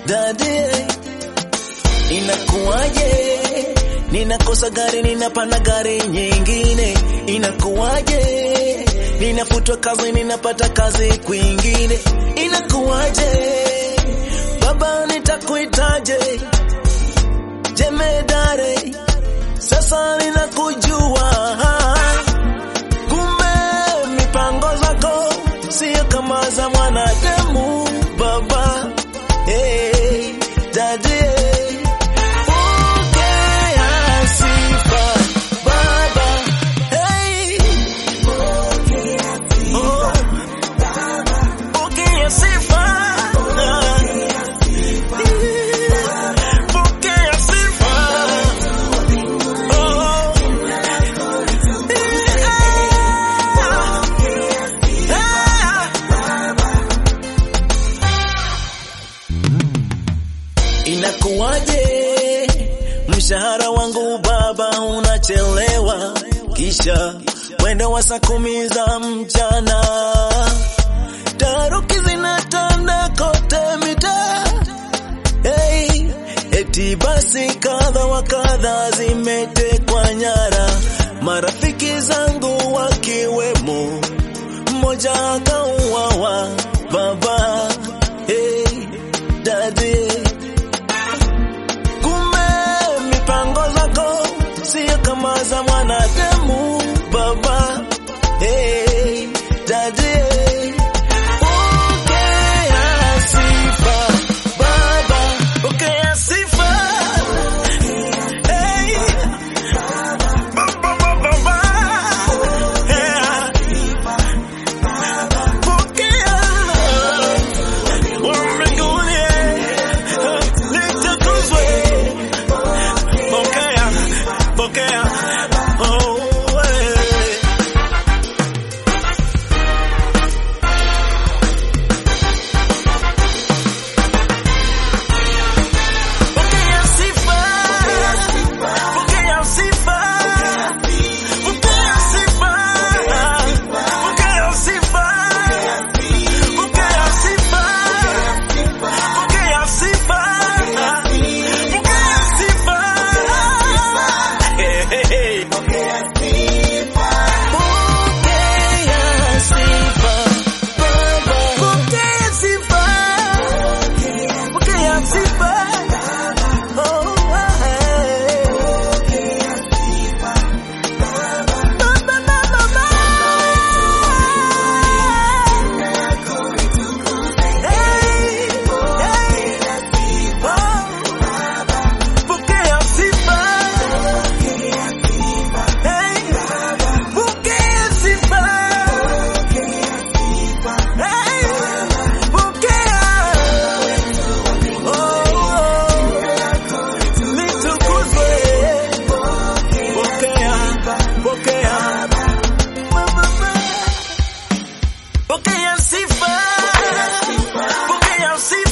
Daddy, inakuwaje? Ninakosa gari, ninapanda gari nyingine, inakuwaje? Ninafutwa kazi, ninapata kazi kwingine, inakuwaje? Baba, nitakuitaje? Jemedare, sasa ninakujua. Kumbe mipango zako sio kama za mwanadamu, baba. Hey, daddy, pokea sifa, baba. Hey, oh, pokea sifa. Pokea sifa. Oh, Inakuwaje mshahara wangu baba unachelewa, kisha mwendo wa saa kumi za mchana, taruki zinatanda kote mitaa. Hey, eti basi kadha wa kadha zimetekwa nyara, marafiki zangu wakiwemo, mmoja akauawa baba. Hey, daddy Kumbe mipango zako sio kama za mwanadamu baba. Hey, daddy, pokea sifa baba, pokea sifa. Hey, baba, baba, baba. Yeah. Pokea wa mbinguni, litukuzwe. Pokea, pokea, oh, eh. Pokea sifa, pokea sifa, pokea sifa, pokea sifa, pokea sifa, pokea sifa, pokea sifa. Hey, hey, hey. Pokea sifa, Baba. Pokea sifa, pokea sifa. Oh, hey. Baba, baba, baba. Hey, hey. Oh. Pokea sifa. Hey, pokea sifa. Hey, pokea. Oh, litukuzwe. Pokea, pokea. Pokea sifa. Pokea sifa.